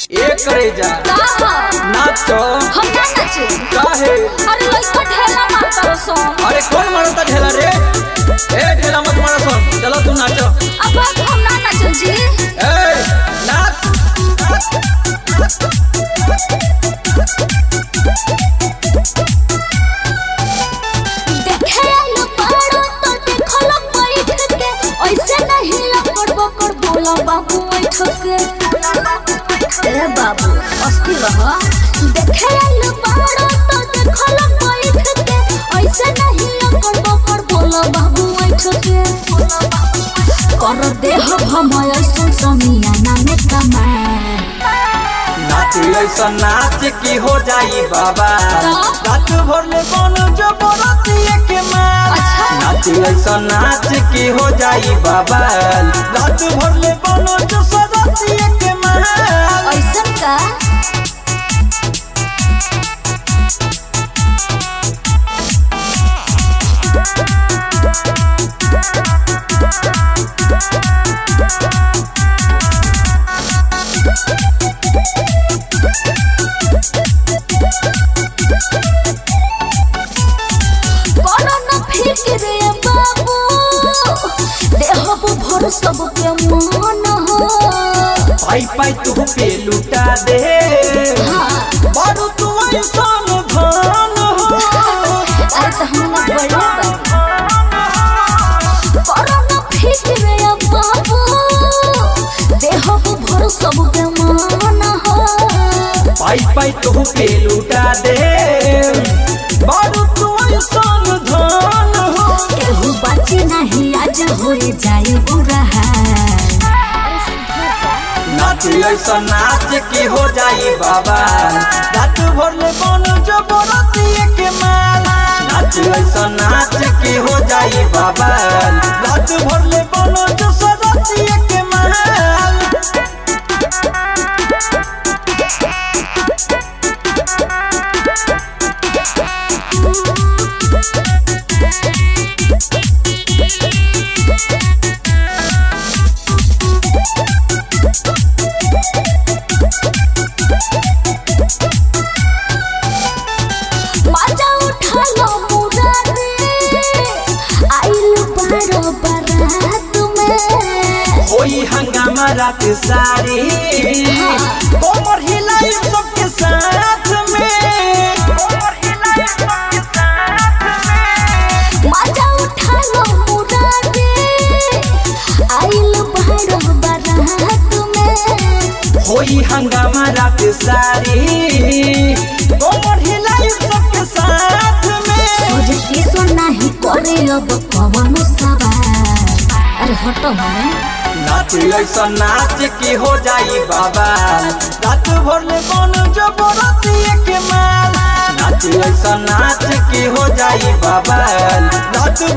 एक करे जा का नाच हम ना नाचे काहे अरे लइका ढेला मारता सो अरे कौन मारता ढेला रे ए ढेला मत मारा सुन चलो तू नाच अब अब हम ना नाचो जी ए नाच देखे आइलो पारो तो देखो लो बैठ के ऐसे नहीं लकड़ बकड़ बोला बाबू बैठ के ए बाबू अस्थिर रह देखे आइलो पारो तो देखो लो बैठ के ऐसे नहीं लकड़ बकड़ बोला बाबू बैठ के कर देह भमय सुन समियाना में कमाए नाच ऐसा नाच की हो जाई बाबा रात भर में बन जो बराती के माल अच्छा। नाच ऐसा नाच की हो जाई बाबा रात भर में बन जो सराती के माल ऐसन का करो न फिक्र ये बाबू देहब भर सबके मान हो पाई पाई तू पे लुटा दे हाँ बारू तू इंसान धान हो अरे तो हम ना बड़े करो न फिक्र ये बाबू देहब भर सबके मान हो पाई पाई तू पे लुटा दे बारू तू इंसान धान हो केहू बाची नहीं आज हो जाए बुरा हाल नाच ऐसा नाच की हो जाई बाबा रात भर में बन जो बराती के माल नाच ऐसा नाच की हो जाई बाबा रात भर में बन जो सराती के माल मजा उठा लो मुरारी आइल बारो बारात में होई हंगामा रात सारी कोमर हिलाई सबके साथ में कोमर हिलाई सबके साथ में मजा उठा लो मुरारी आइल बारो बारात में होई हंगामा रात सारी कोमर हिलाई सबके साथ में सोच के सो नहीं करे अब पवन सवार अरे हटो हमें नाच ऐसा नाच की हो जाई बाबा रात भर में बन जो बराती के माल नाच ऐसा नाच की हो जाई बाबा रात